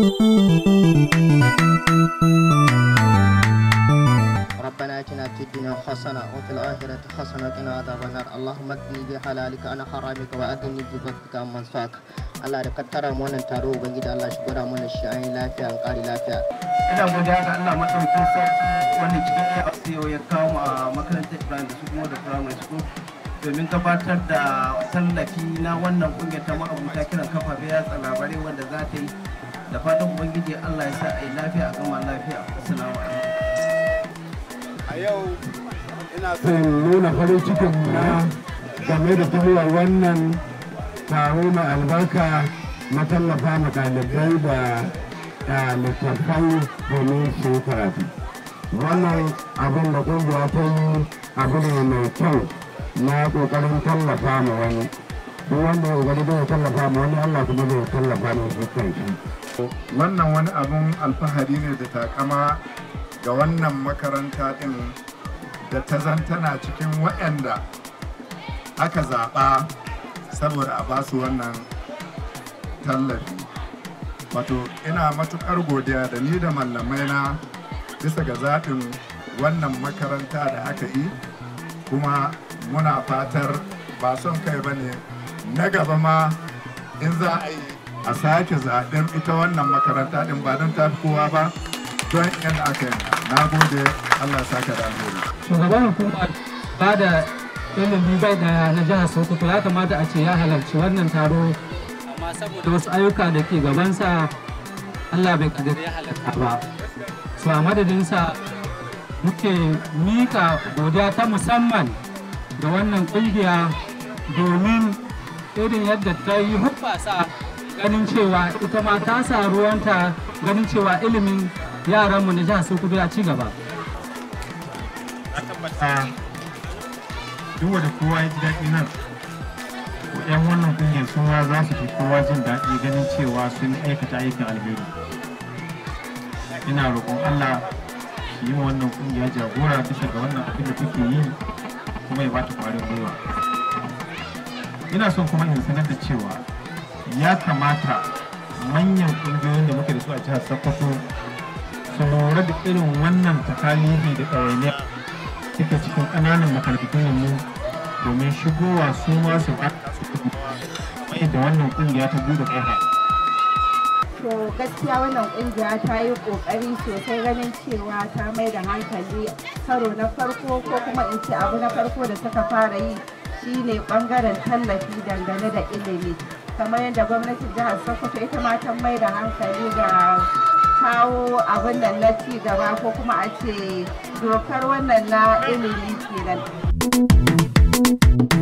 ربنا اتنا في الدنيا حسنه وفي الاخره حسنه وقنا عذاب النار اللهم اكفني بحلالك عن حرامك واغنني بفضلك عمن سواك Allah da kattara mu wannan taro ubangiji Allah shi gwada mana shi an yi lafiya an kare lafiya ina godiya ga Allah madaukakin sarki wanda cikin AFCO ya kawo mu a makarantar Ibrahim da su kuma da primary school domin gabatar da tallafi na wannan kungiyar ta ma'abuta kiran kafafe yatsa labarai wanda za ta yi da fatan ubangiji Allah ya sa a yi lafiya a gama lafiya assalamu alaikum a yau ina son nuna farin cikin na game da tafiya wannan taro mai albarka na tallafa ma ɗalibai da littattafai domin su yi karatu wannan abin da ƙungiya ta yi abu ne mai kyau na ƙoƙarin tallafa ma wani duk wanda ya ƙoƙari zai tallafa ma wani allah kuma zai tallafa ma shi kanshi wannan wani abun alfahari ne da takama ga wannan makaranta ɗin da ta zan tana cikin waɗanda aka zaɓa saboda a basu wannan tallafi wato ina matuƙar godiya da ni da mallamai na bisa ga zaɓin wannan makaranta da aka yi kuma muna fatar ba son kai ba ne na gaba ma in za a yi a sake zaɓen ita wannan makaranta ɗin ba don tafi kowa ba don yadda aka yi na gode allah saka da alheri shugaban hukumar ba da ilimi bai daya na jihar sokoto ya kamata a ce ya halarci wannan taro amma saboda wasu ayyuka da ke gabansa allah bai kadari ya halarta ba su a madadinsa muke mika godiya ta musamman ga wannan kungiya domin irin yadda ta yi hubbasa ganin cewa ita ma ta sa ruwanta ganin cewa ilimin yaranmu na jihar sokoto ya ci gaba a tabbata duk wanda kowa ya ji daɗi nan yan wannan kungiyar sun ma za su fi kowa jin daɗi ganin cewa sun aikata aikin alheri ina roƙon allah shi yi wa wannan kungiya jagora bisa ga wannan abin da kuke yi kuma ya bata ƙwarin gwiwa ina son kuma in sanar da cewa ya kamata manyan ƙungiyoyin da muke da su a jihar sokoto su lura da irin wannan takalifi da ɗawainiya suke cikin ƙananan makarantun mu domin shigowa su ma su ba su kuma da wannan ƙungiya ta buɗe ƙofa. To gaskiya wannan ƙungiya ta yi ƙoƙari sosai ganin cewa ta mai da hankali karo na farko ko kuma in ce abu na farko da suka fara yi shine ɓangaren tallafi dangane da ilimi. Kamar yadda gwamnatin jihar Sokoto ita ma ta mai da hankali ga kawo abin nan na ci gaba ko kuma a ce dokar wannan na ilimi kenan.